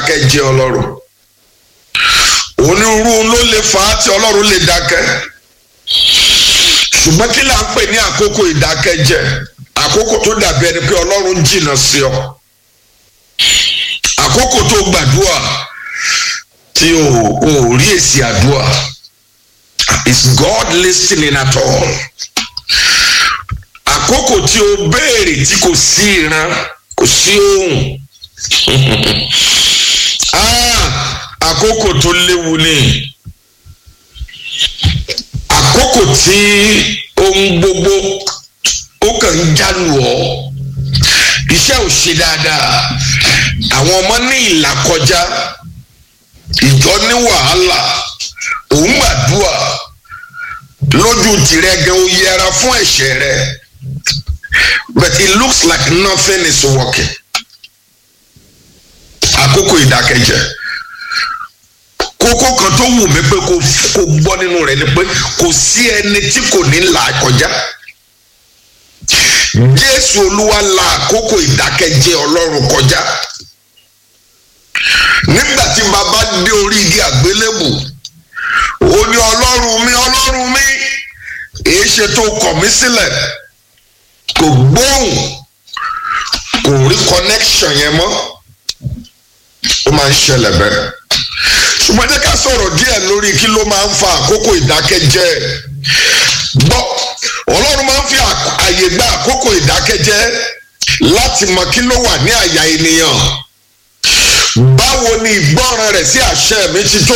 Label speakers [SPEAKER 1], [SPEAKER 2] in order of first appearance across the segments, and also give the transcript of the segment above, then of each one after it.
[SPEAKER 1] ìdákẹ́jẹ́ ọlọ́run onírúurú ló lè fà á tí ọlọ́run lè dákẹ́ ṣùgbọ́n kí là ń pè ní àkókò ìdákẹ́jẹ́ àkókò tó dàbí ẹni pé ọlọ́run jìnnà sí ọ àkókò tó gbàdúrà tí o ò rí èsì àdúrà is God listening at all àkókò tí o béèrè tí kò sí ìran kò sí ohùn àkókò tó léwu ni àkókò tí ohun gbogbo ó kàn ń jálu ọ iṣẹ́ ò ṣe dáadáa àwọn ọmọ ní ìlàkọjá ìjọ ní wàhálà òun gbàdúrà lójú tirẹ̀ gan o yẹra fún ẹ̀ṣẹ̀ rẹ but it looks like nothing is working àkókò ìdákẹ́jẹ́ kókó kan tó wù mí pé kó kó gbọ́ nínú rẹ̀ ni pé kò sí ẹni tí kò ní là kọjá jésù olúwa la àkókò ìdákẹ́jẹ́ ọlọ́run kọjá nígbà tí bàbá dé orí igi àgbélébù ó ní ọlọ́run mi ọlọ́run mi èé ṣe tó kọ̀ mí sílẹ̀ kò gbóhùn kò rí connection yẹn mọ́ ó máa ń ṣẹlẹ̀ bẹ́ẹ̀ ṣùgbọ́n jẹ́ ká sọ̀rọ̀ díẹ̀ lórí kí ló máa ń fa àkókò ìdákẹ́jẹ́ gbọ́ ọlọ́run máa ń fi àyè gba àkókò ìdákẹ́jẹ́ láti mọ kí ló wà ní àyà ènìyàn báwo ni ìgbọ́ràn rẹ̀ sí àṣẹ mi ti tó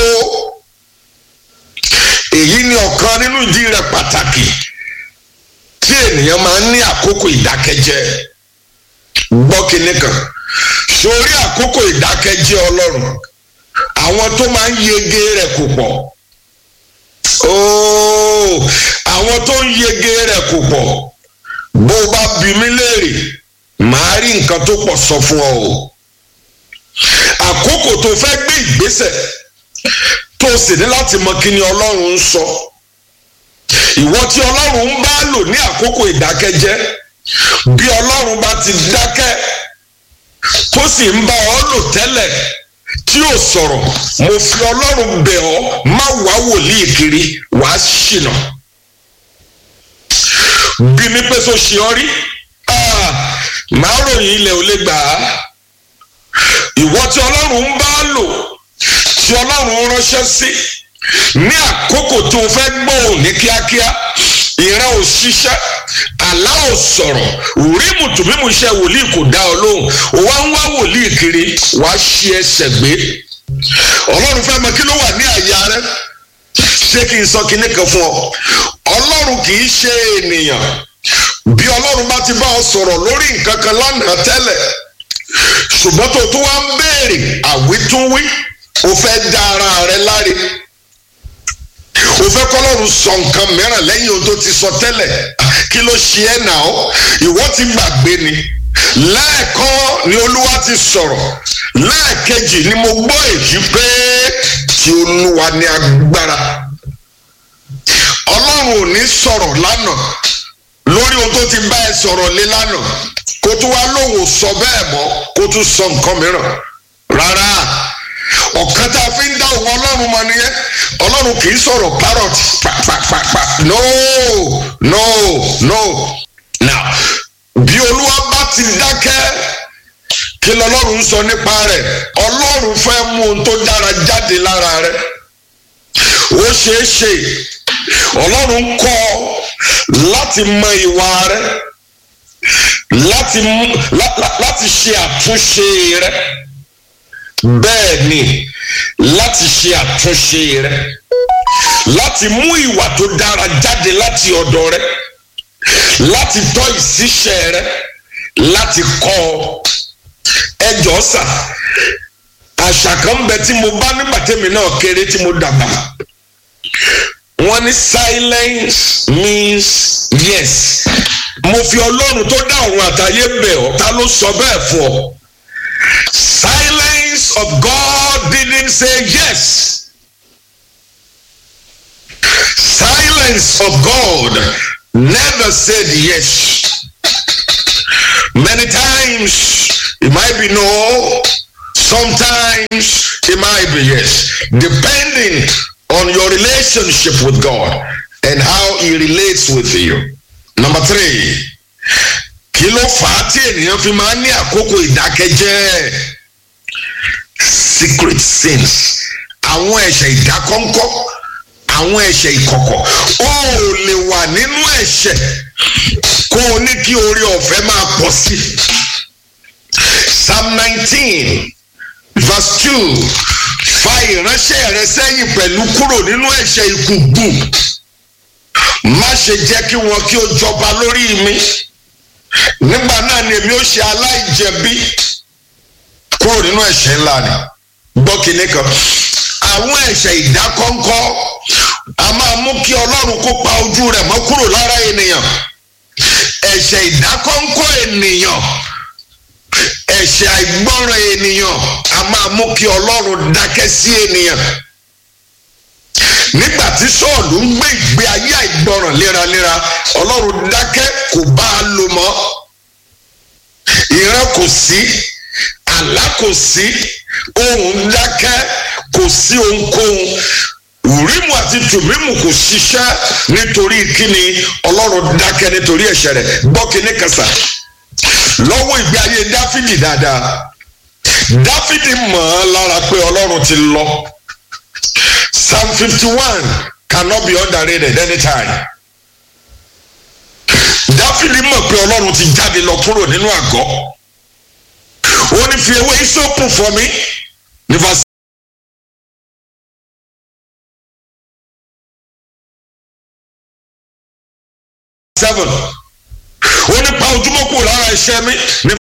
[SPEAKER 1] èyí ni ọ̀kan nínú ìdí rẹ̀ pàtàkì tí ènìyàn máa ń ní àkókò ìdákẹ́jẹ́ gbọ́ kinní kan sórí àkókò ìdákẹ́jẹ́ ọlọ́run àwọn tó máa ń yege rẹ̀ kò pọ̀ ooo àwọn tó ń yege rẹ̀ kò pọ̀ bó o bá bi mí léèrè màá rí nǹkan tó pọ̀ sọ fún ọ o àkókò tó fẹ́ gbé ìgbésẹ̀ tó sì ní láti mọ kí ni ọlọ́run ń sọ ìwọ tí ọlọ́run ń bá lò ní àkókò ìdákẹ́jẹ́ bí ọlọ́run bá ti dákẹ́ tó sì ń bá ọ lò tẹ́lẹ̀ tí ò sọ̀rọ̀ mo fi ọlọ́run bẹ̀ ọ́ má wá wòlíì kiri wàá ṣìnà bí mi pé so ṣe ọ rí màá ròyìn ilẹ̀ ò lè gbà á ìwọ tí ọlọ́run ń bá lò tí ọlọ́run ránṣẹ́ sí ní àkókò tó o fẹ́ gbóhùn ní kíákíá ìran ò ṣiṣẹ́ àlá ò sọ̀rọ̀ rí mùtùmímù iṣẹ́ wòlíì kò dá ọ lóhùn ó wá ń wá wòlíì kiri wá ṣí ẹsẹ̀ gbé ọlọ́run fẹ́ mọ kí ló wà ní àyà rẹ ṣé kí n sọ kinní kan fún ọ ọlọ́run kì í ṣe ènìyàn bí ọlọ́run bá ti bá ọ sọ̀rọ̀ lórí nǹkan kan lánàá tẹ́lẹ̀ ṣùgbọ́n tó tún wá ń béèrè àwítúnwí o fẹ́ dá ara rẹ láre o fẹ́ kọ́lọ́run sọ nǹkan mìíràn lẹ́yìn ohun tó ti sọ tẹ́lẹ̀ kí ló ṣe ẹ́ nà ọ́ ìwọ ti gbàgbé ni lẹ́ẹ̀kan ni olúwa ti sọ̀rọ̀ lẹ́ẹ̀kejì ni mo gbọ́ èyí pé tí olúwa ní agbára ọlọ́run ò ní sọ̀rọ̀ lánàá lórí ohun tó ti bá ẹ sọ̀rọ̀ lé lánàá kó tún wá lóhùn sọ bẹ́ẹ̀ mọ́ kó tún sọ nǹkan mìíràn rárá ọ̀kan tá a fi ń dá òun ọlọ́run mọ nìyẹn ọlọ́run kì í sọ̀rọ̀ parrot pàpàpàpà no no no now bí olúwa bá ti dákẹ́ kí lọ́lọ́run sọ nípa rẹ̀ ọlọ́run fẹ́ mú ohun tó dára jáde lára rẹ̀ ó ṣeé ṣe ọlọ́run kọ́ láti mọ ìwà rẹ̀ láti láti ṣe àtúnṣe rẹ̀ bẹ́ẹ̀ ni láti ṣe àtúnṣe rẹ láti mú ìwà tó dára jáde láti ọ̀dọ̀ rẹ láti tọ́ ìṣiṣẹ́ rẹ láti kọ́ ọ ẹjọ́ sà àṣà kan bẹ tí mo bá nígbà tẹ́mi náà kéré tí mo dàgbà wọ́n ní silence means yes mo fi ọlọ́run tó dá ọ̀run àtayé bẹ̀ ọ́ ta ló sọ bẹ́ẹ̀ fún ọ silence of God didn't say yes. Silence of God never said yes. Many times it might be no, sometimes it might be yes depending on your relationship with God and how he relates with you number three kí ló fà á tí ènìyàn fi máa ń ní àkókò ìdákẹ́jẹ́ secret sins àwọn ẹ̀ṣẹ̀ ìdákọ́ńkọ́ àwọn ẹ̀ṣẹ̀ ìkọ̀kọ̀ ó lè wà nínú ẹ̀ṣẹ̀ kó o ní kí orí ọ̀fẹ́ máa pọ̀ sí psalm nineteen verse two fa ìránṣẹ́ rẹ sẹ́yìn pẹ̀lú kúrò nínú ẹ̀ṣẹ̀ ìkùgbù má ṣe jẹ́ kí wọn kí ó jọba lórí mi nígbà náà ni èmi ó ṣe aláìjẹ̀bi kúrò nínú ẹ̀ṣẹ̀ ńlá ni gbọ́ kinní kan àwọn ẹ̀ṣẹ̀ ìdákọ́ńkọ́ a máa mú kí ọlọ́run kó pa ojú rẹ̀ mọ́ kúrò lára ènìyàn ẹ̀ṣẹ̀ ìdákọ́ńkọ́ ènìyàn ẹ̀ṣẹ̀ àìgbọ́ràn ènìyàn a máa mú kí ọlọ́run dákẹ́ sí ènìyàn nígbà tí sọ́ọ̀lù ń gbé ìgbé ayé àìgbọ́ràn léraléra ọlọ́run dákẹ́ kò bá a lò mọ́ ìran kò sí àlá kò sí ohùn dákẹ́ kò sí ohunkóhun ùrímù àti tùmímù kò ṣiṣẹ́ nítorí kíni ọlọ́run dákẹ́ nítorí ẹ̀ṣẹ̀ rẹ̀ gbọ́ kíní kẹsà lọ́wọ́ ìgbé ayé dáfídì dáadáa dáfídì mọ̀ ọ́n lára pé ọlọ́run ti lọ psalm fifty one cannot be underrated anytime dáfídì mọ̀ pé ọlọ́run ti jáde lọ kúrò nínú àgọ́ ó ní fi ewé ìsopù fọ mi ní verse seven ó ní pa ojúmọ́ kúrò lára iṣẹ́ mi ní